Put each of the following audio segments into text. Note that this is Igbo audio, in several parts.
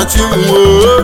chinwo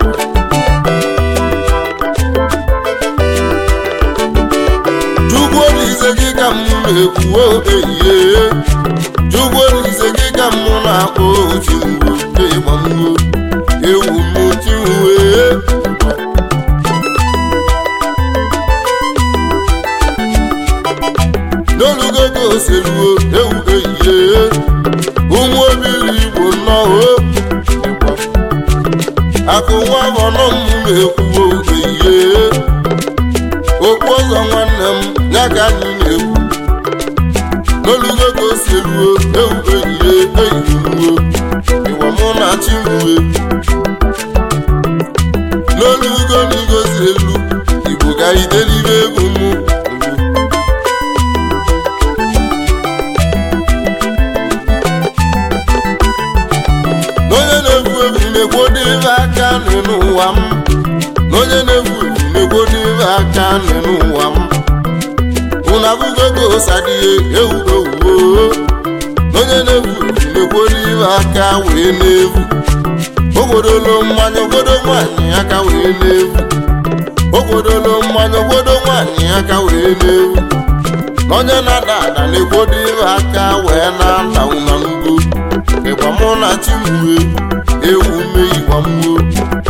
Chukwu Olise gị ka m na-ekwu ehihie Chukwu Olise gị ka m na-akpọ chinwo ịgbamwo ewu m chinwe n'olugo ka oseluo ewu ehihie ụmụ obili igbo nnọọ akụ nwa ọnọ m na-ekwuo ehihie okpu ọzọ nwanne m ya ka anyị na-ekwu n'olugo ka oseluo ewu ehihie eyiruo ịwa mụ na chimue n'olugo na igozi elu igbo ga idelibe egwu mụ n'onye na-egwu egwu na-egwodebe aka nị n'ụwa m n'onye na-egwu egwu na-egwodebe aka nị n'ụwa m unu abụgo ka osadịghị ewu ewuo n'onye na-egwu egwu na-egwodebe aka wee na-egwu ogodolo mmanya obodo nwanyị aka wee na-egwu ogodolo mmanya obodo nwanyị aka wee na-egwu n'onye na-ada ada na-egwodebe aka wee na-ada ụna n'ugbo ịgba mụ na chimue ewu me ịgba mmuo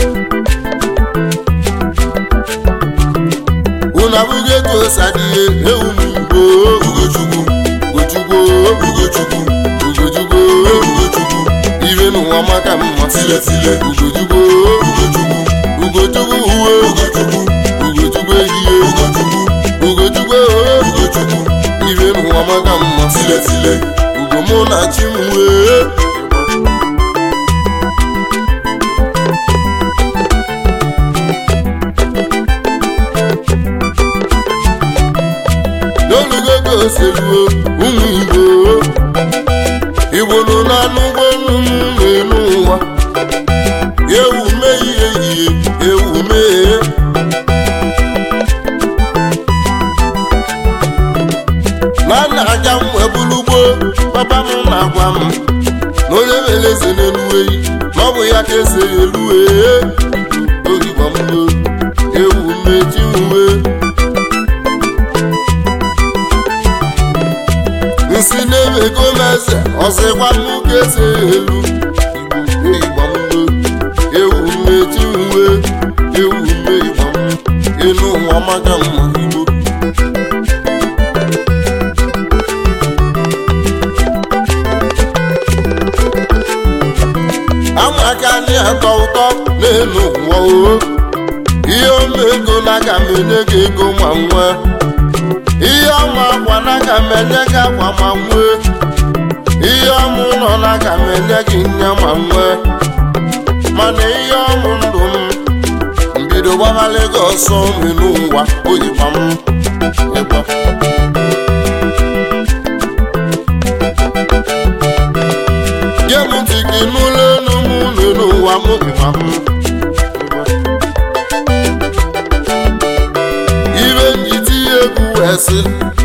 unu abụghị etu osadịhe ewu m igbo ugochukwu ugochukwu ugochukwu ugochukwu ugochukwu ibe n'ụwa maka mma tiletile ugochukwu ugochukwu ugochukwu uwe ugochukwu ugochukwu ehihie ugochukwu ugochukwu ugochukwu ibe n'ụwa maka mma tiletile ugo mụ na chimue n'olugo ka oseluo ụmụ igbo igbo nọ n'anụ ụgbọ nnụnụ n'elu ụwa ewu mee ihe ihe ewu mee na nna aja m wee bụrụ ugbo papa m na-agwa m na onye mere eze n'elu eyi na ọ bụ ya ka ese ya elu ee oyigbọ m ewu mechi uwe nsi na-emego m eze ọzịkwa m ka ese elu igbo ịgbamgbo ewu mmechi uwe ewu mme ịgbam elu ụwa maka mma igbo amaka anyị atọ ụtọ n'elu ụwa o ihe omego na aga m enye gị ego ma nwee ihe ọma akwa na aga m enye gị akwa ma nwee ihe ọmụ ụlọ na aga m enye gị nye ma nwee mana ihe ọmụ ndụ m mbido gbaghalị gị ọsọ nri n'ụwa oyiba m ịgba nye m ntị gị n'ụlọ elu m unu n'ụwa m ịgba m ibe njiti egwu wee sị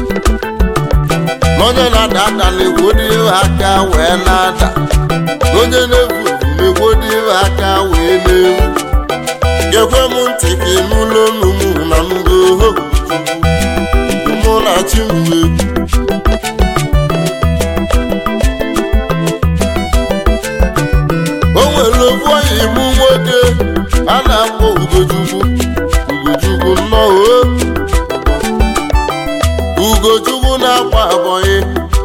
n'onye na-ada ada na-egwodebe aka wee na-ada n'onye na-egwu egwu na-egwodebe aka wee na-egwu gekwe m ntị ka ị n'ụlọ unu m na ngo mụ na chi m egwu o nwere ofu oyi mụ nwoke a na-akpọ ugochukwu ugochukwu nnọọ ugochukwu na-agba abọyị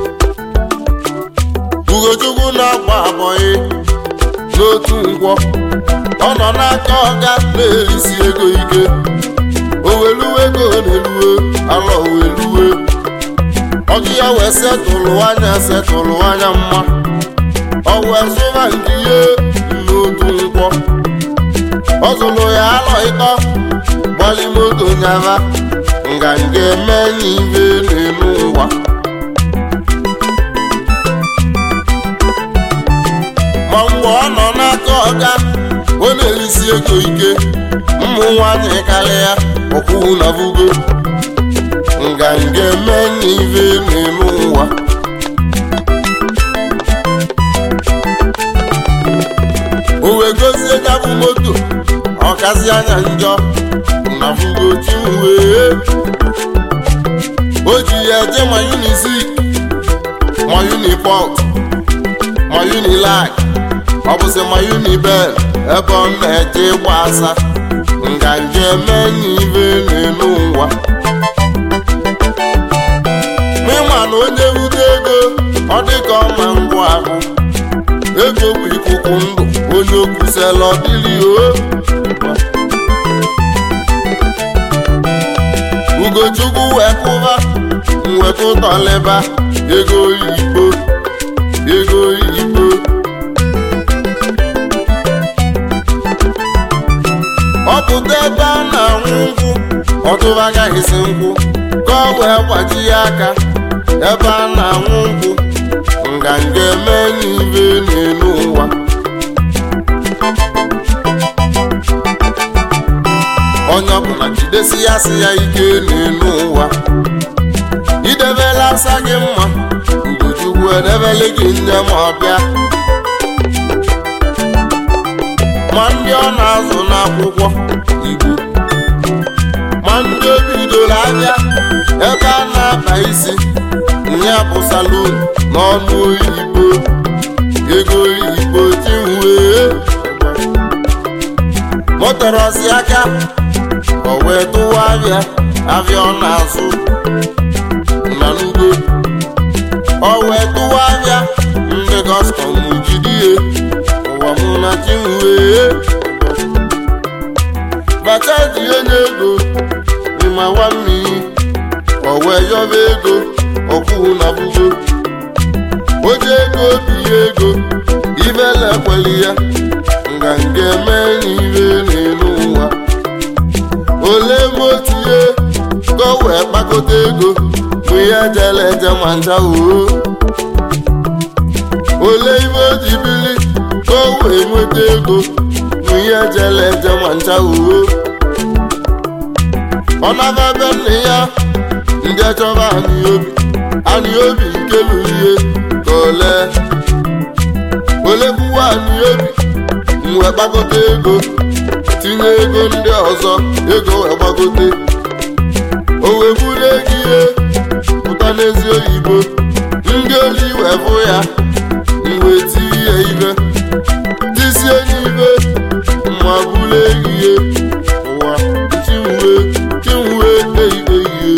ugochukwu na-agba abọyị n'otu ngwọ ọ nọ n'aka ọga na-erisi ego ike oweluwe ego na-eluwe alọ weluwe ọgụ ya wee setụlụ anya setụlụ anya mma ọ wee zụba nke ihe n'otu ngwọ ọ zụrụ ya alọ ịtọ gbali moto nyaba nganga eme n'ibe n'elu ụwa ma mgbe ọ nọ n'aka ọga ọ na-erisi ego ike ụmụ nwanyị karịa ọkwụ na bugo nganga eme n'ibe n'elu ụwa o wee gozie onye nyabụ moto ọkazi anya njọ nafugochi wee o ji ya eje ma unizik ma uniport ma unilag ọ bụzi ma unibel ebe ọ na-eje ịgba asa nganga eme n'ibe n'elu ụwa n'ịma na onye wute ego ọ dịka ọma ngwa ahụ ego bụ ikuku ndụ onye okwusela ọdịli o ugochukwu wee kwụba mweta ụtọlịba ego oyibo ego oyibo ọ pụta ebe a na-anwụ nkwụ ọtụba agaghịzi nkwụ ka ọ wee gbaji ya aka ebe a na-anwụ nkwụ nganga eme n'ibe n'elu ụwa onye ọbụla jidesi ya si ya ike n'elu ụwa idebela asa gị mma ugochukwu edebele gị nne ma ọbịa ma ndị ọ na-azụ n'akwụkwọ igbo ma ndị o bidoro ahịa ebe a na-akpa isi ya bụ salon n'ọnụ oyibo ego oyibo tinwee motorosi aka o wee tụwa abịa abịa ọ na-azụ na n'ugbo o wee tụwa abịa ndị kọstọm jidie ụwa mụ na tinwee bata dị onye ego ịma nwa mmiri o wee yọba ego ọkwụ na bugo oje ego binye ego ibele ekweli ya nganga eme n'ibe n'elu ụwa ole ma otinye ka o wee kpakọta ego bụ ihe jele eje ma ncha oo ole ibe o ji bili ka o wee nweta ego bụ ihe jele eje ma ncha oo ọ naba be nna ya ndị achọba anyị obi anyị obi nke lụrụ ihe ka ole ole kwuwa anyị obi wee gbagote ego tinye ego ndị ọzọ ego wee gbagote o wee buru ego ihe pụta n'ezi oyibo ndị oli wee bụ ya mgbe tie ya ibe tisie n'ibe ma buru ego ihe ụwa chinwe chinwe eibe ihe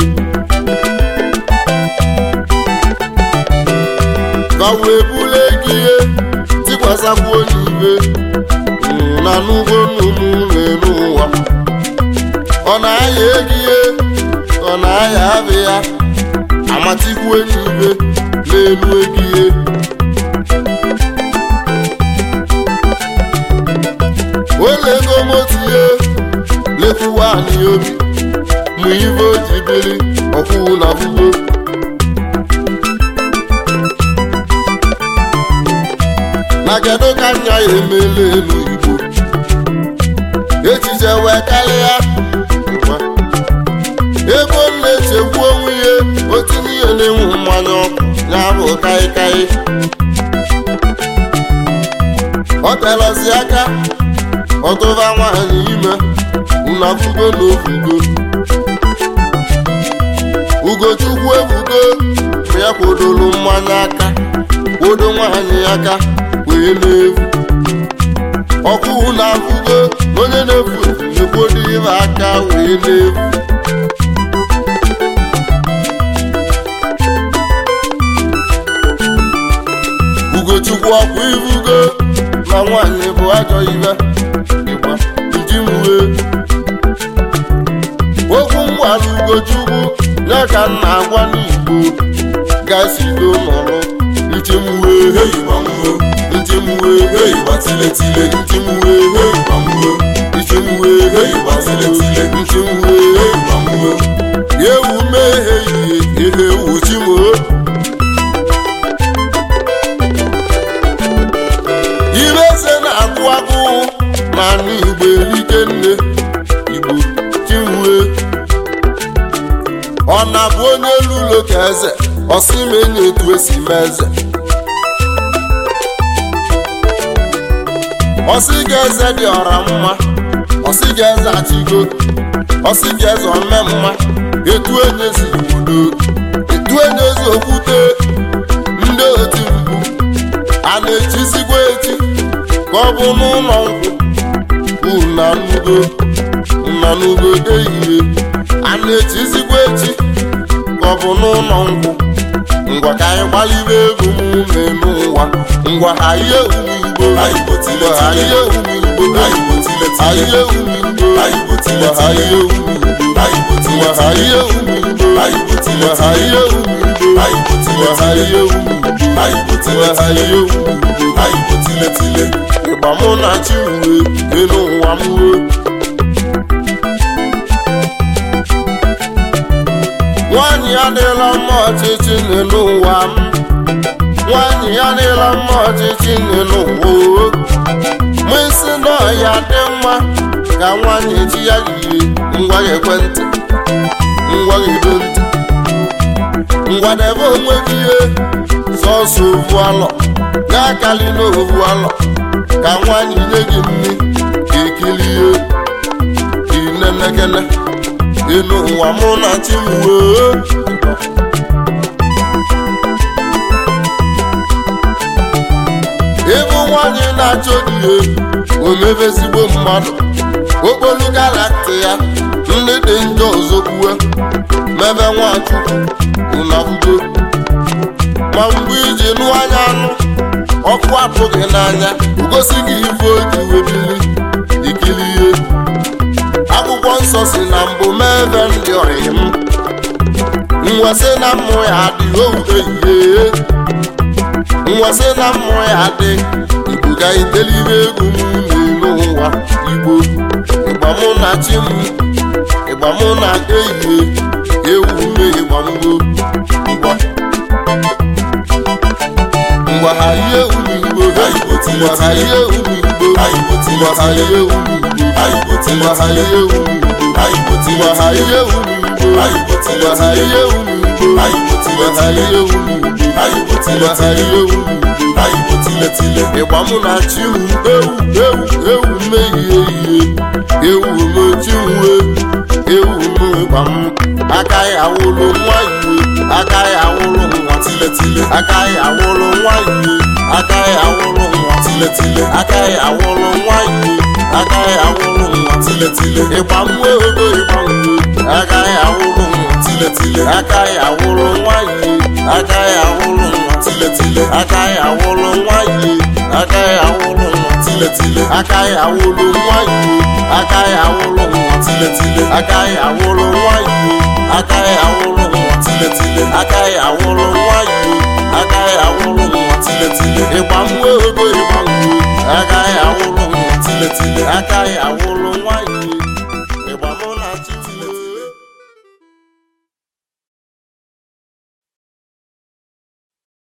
ka wee buru ego ihe tikwasakwu onye ibe na n'ugbo nnụnụ n'elu ụwa ọ na-aya ego ihe ọ na-aya abị ya amatikwu enyi ibe n'elu ego ihe wele ego motie lekwuwa anyị obi mụ ibe o ji biri ọkwụwụ na bugo na kedu ka nya ya emela elu igbo echiche wee karịa ebe ọ na-echegbu onwe ihe o tinye ihe na-enwu mmanya ọkụ ya bụ kaikai ọ telọzi aka ọtụba nwaanyị ime unafugo na ofugo ugochukwu efugo ya kwodoro mmanya aka kwodo nwaanyị aka wee na-efu ọkụ na-afụgo onye na-efu efu na-ekwodo ibe aka wee na-efu ugochukwu ọkwa ifugo na nwaanyị bụ ajọ ibe ịgba ndị mwe okwu mgbara ugochukwu ya ka m na-agwa n'igbo gasido nọrọ nchemwe heyigbamwe nchemwe heyigbatiletiile nchemwe heyigbamwe nchemwe heyigbatiletiile nchemwe heyigbamwe ewu meghe ihe ihe ewu chimo ibe eze na-agụ agụ na anụ igbo erike nne igbo chinwe ọ na-bụ onye elu ụlọ ka eze ọsị ma enye etu esi mee eze ọsị ga-eze dị ọra mma ọsị ga-eze achịgo ọsị ga-eze ome mma etu enye si obodo etu enye si okwute ndị oti mkpu a na-echizigwa echi ka ọ bụ n'ụlọ nkwụ unanugo unanugo ehihie a na-echizigwa echi ka ọ bụ n'ụlọ nkwụ ngwa ka anyị gbalibe egwu m n'elu ụwa ngwa ha ihe ume igbo ngwa ha ihe ume igbo ha ihe ume igbo ngwa ha ihe ume igbo ngwa ha ihe ume igbo ngwa ha ihe ume igbo ngwa ha ihe ume igbo ngwa ha ihe ume igbo ịgba mụ na chi uwe elu ụwa m uwe nwaanyị adịla mma ọchịchị n'elu ụwa m nwaanyị adịla mma ọchịchị n'elu ụwa mụ isi na ọya dị mma ka nwaanyị ji ya yie ngwa ekwentị ngwa edo ntị ngwa debe onwe gị ihe sọsọ ovu alọ ga-akali n'ovu alọ ka nwaanyị nye gị nri ka ekilie inenekene elu ụwa mụ na chi m wee ịbụ nwanyị na-achọ di ya omebe ezigbo mmadụ okpolu galakti ya ndị dị njọ ozokwue mebe nwachukwu unabugo ma mgbe iji nụ anya anụ ọkụ apụghị n'anya gosi gị ife oji webili ikiri ihe akwụkwọ nsọ si na mbụ mebe ndị ọyị m nwesị na mmụ ya adị owude ihe nwesị na mmụ ya adị igbo ga itelibe egwu m n'elu ụwa igbo ịgba mụ na chi m ịgba mụ na ehihie ewu mme ịgba mgbo ngwa ngwa ha ihe ewu igbo ngwa ha ihe ewu igbo ngwa ha ihe ewu igbo ngwa ha ihe ewu igbo ngwa ha ihe ewu igbo ngwa ha ihe ewu igbo ngwa ha ihe ewu igbo ngwa ha ihe ewu igbo ịgba mụ na chi m ewu ewu ewu mmehie ihe ewu n'ochi uwe ewu n'ịgba m aka ya wụrụ nwa iwe aka ya wụrụ nwa tiletile aka ya wụrụ nwa iwe aka ya wụrụ nwa tiletile aka ya wụrụ nwa iwe aka ya wụrụ nwa tiletile ịgba mwe ogo ịgba mwe aka ya wụrụ nwa tiletile aka ya wụrụ nwa iwe aka ya wụrụ nwa tiletile aka ya wụrụ nwa iwe aka ya wụrụ nwa tiletile aka ya wụrụ nwa iwe aka ya wụrụ nwa tiletile aka ya wụrụ nwa iwe aka ya wụrụ nwa tiletile aka ya wụrụ nwa iwe aka ya wụrụ nwa tiletile ịgba mwe ogo ịgba mwe aka ya wụrụ nwa tiletile aka ya wụrụ nwa iwe